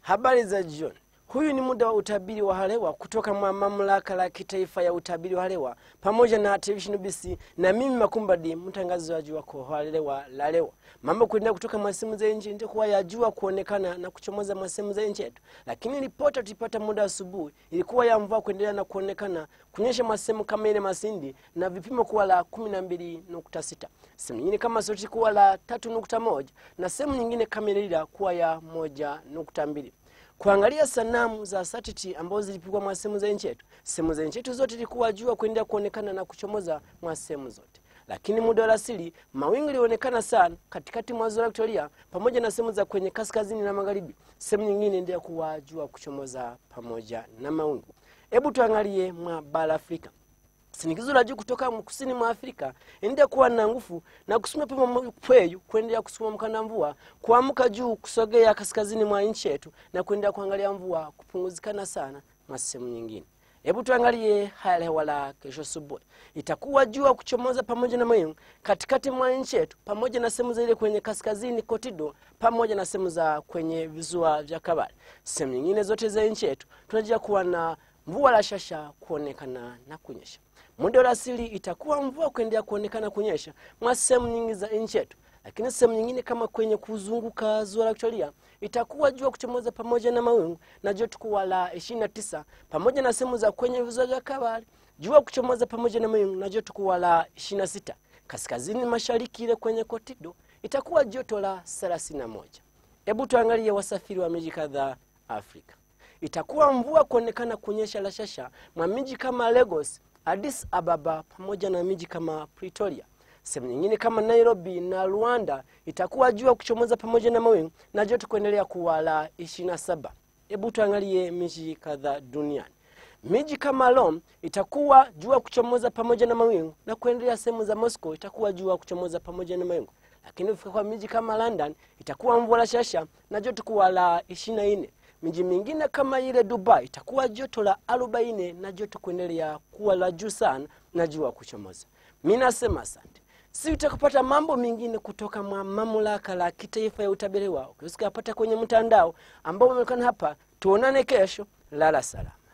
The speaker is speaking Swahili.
Habari za jioni. Huyu ni muda wa utabiri wa hali hewa kutoka mwa mamlaka la kitaifa ya utabiri wa hali hewa pamoja na television BC na mimi Makumbadi, mtangazaji wako wa hali hewa la leo. Mambo kuendelea kutoka mwa sehemu za nchi ndio kuwa yajua kuonekana na kuchomoza mwa sehemu za nchi yetu, lakini ripoti tulipata muda asubuhi ilikuwa ya mvua kuendelea na kuonekana kunyesha mwa sehemu kama ile Masindi na vipimo kuwa la 12.6, sehemu nyingine kama Soti kuwa la 3.1 na sehemu nyingine kama Ilila kuwa ya 1.2 kuangalia sanamu za satiti ambazo zilipigwa mwa sehemu za nchi yetu. Sehemu za nchi yetu zote ilikuwa jua kuendelea kuonekana na kuchomoza mwa sehemu zote, lakini muda wa alasiri mawingu ilionekana sana katikati mwa ziwa Victoria pamoja na sehemu za kwenye kaskazini na magharibi. Sehemu nyingine endelea kuwa jua kuchomoza pamoja na mawingu. Hebu tuangalie mwa bara Afrika. Shinikizo la juu kutoka kusini mwa Afrika endelea kuwa na nguvu na kusukuma pema kweyu kuendelea kusukuma mkanda mvua kuamka juu kusogea kaskazini mwa nchi yetu na kuendelea kuangalia mvua kupunguzikana sana mwa sehemu nyingine. Hebu tuangalie hali ya hewa la kesho asubuhi. Itakuwa jua kuchomoza pamoja na mawingu katikati mwa nchi yetu pamoja na sehemu za ile kwenye kaskazini kotido pamoja na sehemu za kwenye visiwa vya Kabale. Sehemu nyingine zote za nchi yetu tunajua kuwa na mvua la shasha kuonekana na kunyesha. Muda wa asili itakuwa mvua kuendelea kuonekana kunyesha mwa sehemu nyingi za nchi yetu, lakini sehemu nyingine kama kwenye kuzunguka ziwa la Victoria itakuwa jua kuchomoza pamoja na mawingu na joto kuwa la 29 pamoja na sehemu za kwenye visiwa vya Kabale jua kuchomoza pamoja na mawingu na joto kuwa la 26. Kaskazini mashariki ile kwenye Kotido itakuwa joto la 31. Hebu tuangalie wasafiri wa miji kadhaa Afrika. Itakuwa mvua kuonekana kunyesha la shasha mwa miji kama Lagos, Addis Ababa pamoja na miji kama Pretoria. Sehemu nyingine kama Nairobi na Rwanda itakuwa jua kuchomoza pamoja na mawingu na joto kuendelea kuwa la 27. Hebu tuangalie miji kadhaa duniani. Miji kama Rome itakuwa jua kuchomoza pamoja na mawingu na kuendelea. Sehemu za Moscow itakuwa jua kuchomoza pamoja na mawingu, lakini ukifika kwa miji kama London itakuwa mvua la shasha na joto kuwa la 24. Miji mingine kama ile Dubai itakuwa joto la 40 na joto kuendelea kuwa la juu sana na jua kuchomoza. Mimi nasema asante. Si utakupata mambo mengine kutoka mwa mamlaka la kitaifa ya utabiri wao, ukisikapata kwenye mtandao ambao umeonekana hapa. Tuonane kesho, lala salama.